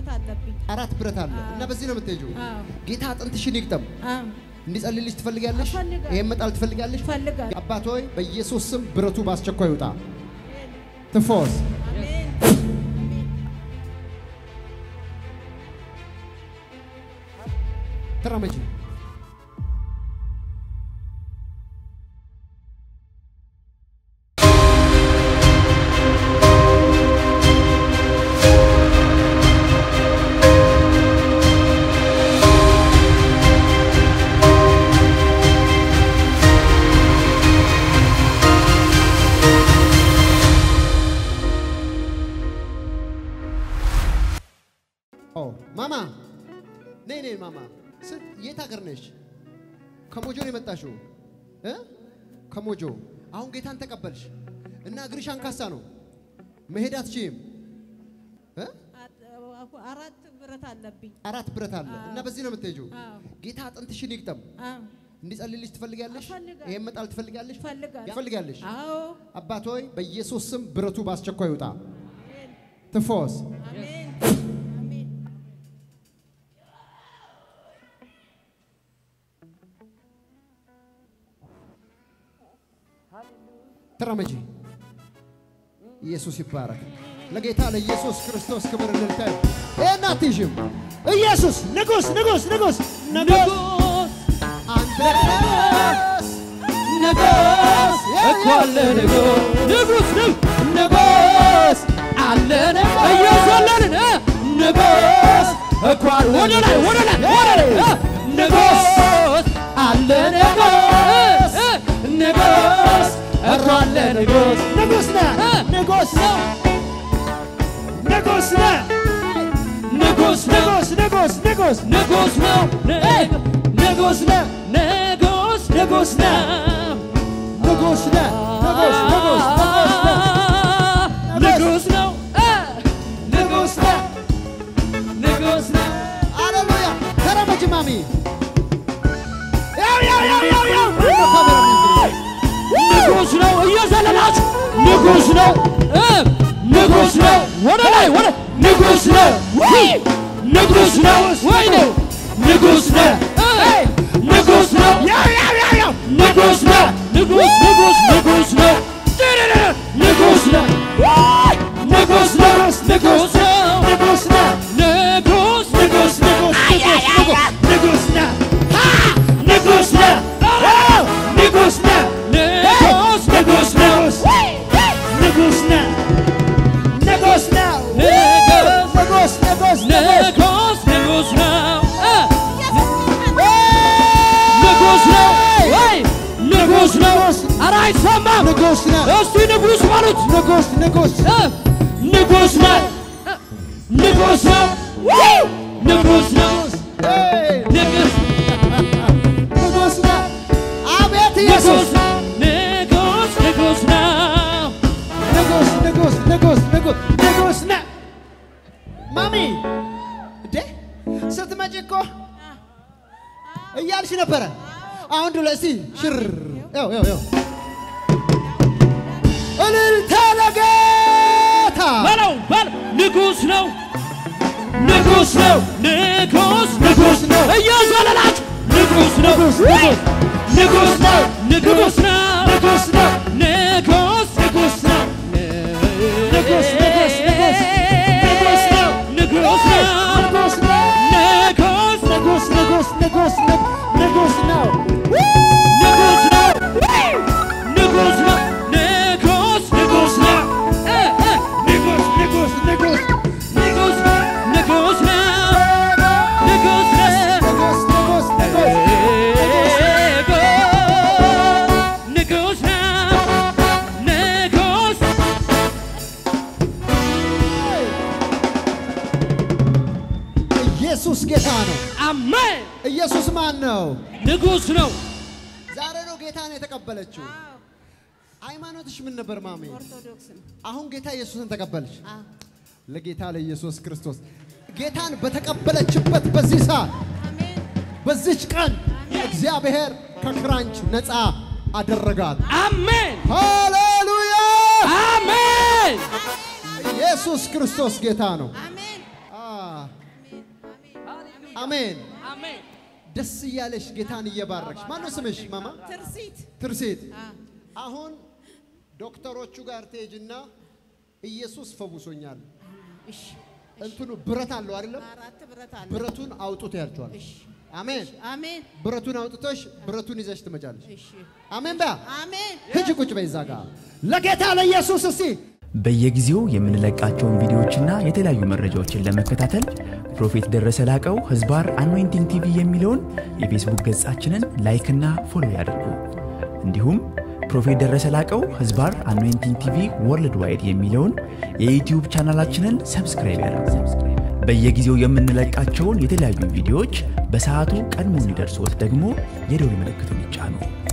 ብረት አለብኝ። አራት ብረት አለ አዎ። እና በዚህ ነው የምትሄጂው። አዎ ጌታ አጥንትሽን ይግጠም። አዎ እንዲጸልይልሽ ትፈልጋለሽ? እፈልጋለሁ። ይሄን መጣል ትፈልጋለሽ? እፈልጋለሁ። አባት ሆይ በኢየሱስ ስም ብረቱ በአስቸኳይ ይውጣ። ትፎስ አሜን አሜን። ተራመጂ። ኦ ማማ ነይ ነይ ማማ ስ- የት ሀገር ነሽ? ከሞጆ ነው የመጣሽው እ ከሞጆ አሁን ጌታን ተቀበልሽ እና እግርሽ አንካሳ ነው መሄድ አትችይም እ አት- አራት ብረት አለብኝ። አራት ብረት አለ እና በዚህ ነው የምትሄጂው። አዎ ጌታ አጥንትሽን ይግጠም። አዎ እንዲጸልይልሽ ትፈልጋለሽ? እፈልጋለሁ። ይሄን መጣል ትፈልጋለሽ? እፈልጋለሁ። ትፈልጋለሽ? አዎ አባት ሆይ በኢየሱስ ስም ብረቱ በአስቸኳይ ይውጣ። ትፎስ አሜን አሜን። ተራመጂ። ኢየሱስ ይባረክ። ለጌታ ለኢየሱስ ክርስቶስ ክብር እልልታ ይሁን። ይሄን አትይዥም። ኢየሱስ ንጉሥ ንጉሥ ንጉሥ ንጉሥ አንተ ንጉሥ ንጉሥ እኮ አለ ንጉሥ ንጉሥ ንጉሥ አለ ንጉሥ እየዘለልን እ ንጉሥ እኮ አለ ወደ ላይ ወደ ላይ ወደ ላይ እ ንጉሥ አለ ንጉሥ እ ንጉሥ እኮ አለ ንጉሥ ንጉሥ ነህ እ ንጉሥ ነው ንጉሥ ነህ ንጉሥ ነው ንጉሥ ንጉሥ ንጉሥ ንጉሥ ነው እ ንጉሥ ነው ንጉሥ ንጉሥ ነው ንጉሥ ነህ ንጉሥ ንጉሥ ንጉሥ ነህ ንጉሥ ነው እ ንጉሥ ነው ንጉሥ ነው ሃሌሉያ ተራመጂ ማሚ ያው ያው ያው ያው ያው ማነው ካሜራ የሚይዝልኝ? ንጉሥ ነው እየዘለላችሁ ንጉሥ ነው እ ንጉሥ ነው ወደ ላይ ወደ ንጉሥ ነው ውይ! ንጉሥ ነው ወይኔ ንጉሥ ነው እ ንጉሥ ነው ያው ያው ያው ያው ንጉሥ ነው ንጉሥ ንጉሥ ንጉሥ ነው ንጉሥ ነው ውይ! ንጉሥ ነው ንጉሥ ነው ንጉሥ ነህ ንጉሥ ንጉሥ ንጉሥ ንጉሥ ነህ ንጉሥ ነው ንጉሥ ነህ ንጉሥ ንጉሥ ነው ንጉሥ ነህ ንጉሥ ነህ ንጉሥ ንጉሥ ንጉሥ ንጉሥ ንጉሥ ንጉሥ ነው እ ንጉሥ ነው ወይ ንጉሥ ነው ኧረ አይሰማም ንጉሥ ነህ እስቲ ንጉሥ በሉት ንጉሥ ንጉሥ እ ንጉሥ ነው እ ንጉሥ ነው ወይ ንጉሥ ነው ኤይ! ንጉሥ ንጉሥ ነህ አቤት ኢየሱስ ንጉሥ ንጉሥ ንጉሥ ነው ንጉሥ ንጉሥ ንጉሥ ንጉሥ ንጉሥ ነህ ማሚ እንዴ ስትመጪ እኮ እያልሽ ነበረ አሁን ዱለ እስቲ ሽር ያው ያው ያው እልልታ ለጌታ በለው በል ንጉሥ ነው ንጉሥ ነው ንጉሥ ንጉሥ ነው እየዘለላችሁ ንጉሥ ነው ንጉሥ ንጉሥ ንጉሥ ነው ንጉሥ ነው ንጉሥ ነው ንጉሥ ንጉሥ ነው ንጉሥ ንጉሥ ንጉሥ ንጉሥ ነው ንጉሥ ነው ንጉሥ ነው ንጉሥ ንጉሥ ንጉሥ ንጉሥ ንጉሥ ነው ንጉሥ ነው ንጉሥ ነው ንጉሥ ንጉሥ ነው እ እ ንጉሥ ንጉሥ ንጉሥ ንጉሥ ንጉሥ ነው ንጉሥ ነው ንጉሥ ንጉሥ ንጉሥ ንጉሥ ነው ንጉሥ ኢየሱስ ጌታ ነው። አሜን ኢየሱስ ማን ነው? ንጉሥ ነው ዛሬ ነው ጌታን የተቀበለችው። ሃይማኖትሽ ምን ነበር ማሜ? ኦርቶዶክስ ነው። አሁን ጌታ ኢየሱስን ተቀበልሽ። አዎ ለጌታ ለኢየሱስ ክርስቶስ ጌታን በተቀበለችበት በዚህ ሰዓት አሜን በዚች ቀን እግዚአብሔር ከክራንች ነፃ አደረጋት። አሜን ሃሌሉያ! አሜን ኢየሱስ ክርስቶስ ጌታ ነው። አሜን አ አሜን። አሜን። ደስ እያለሽ ጌታን እየባረክሽ። ማነው ስምሽ ማማ? ትርሲት ትርሴት። አ፣ አሁን ዶክተሮቹ ጋር ትሄጂና ኢየሱስ ፈውሶኛል። እሺ እንትኑ ብረት አለው አይደለም? አራት ብረት አለ። ብረቱን አውጡት ያልቸዋል። እሺ አሜን። አሜን ብረቱን አውጥተሽ ብረቱን ይዘሽ ትመጫለሽ። እሺ አሜን። በያ አሜን ሂጂ ቁጭ በይ እዛ ጋር ለጌታ ለኢየሱስ እስቲ በየጊዜው የምንለቃቸውን ቪዲዮዎችና የተለያዩ መረጃዎችን ለመከታተል ፕሮፌት ደረሰ ላቀው ህዝባር አኖይንቲንግ ቲቪ የሚለውን የፌስቡክ ገጻችንን ላይክና ፎሎ ያድርጉ። እንዲሁም ፕሮፌት ደረሰ ላቀው ህዝባር አኖይንቲንግ ቲቪ ወርልድ ዋይድ የሚለውን የዩትዩብ ቻናላችንን ሰብስክራይብ ያድርጉ። በየጊዜው የምንለቃቸውን የተለያዩ ቪዲዮዎች በሰዓቱ ቀድሞ እንዲደርሶት ደግሞ የደውል ምልክቱን ይጫኑ።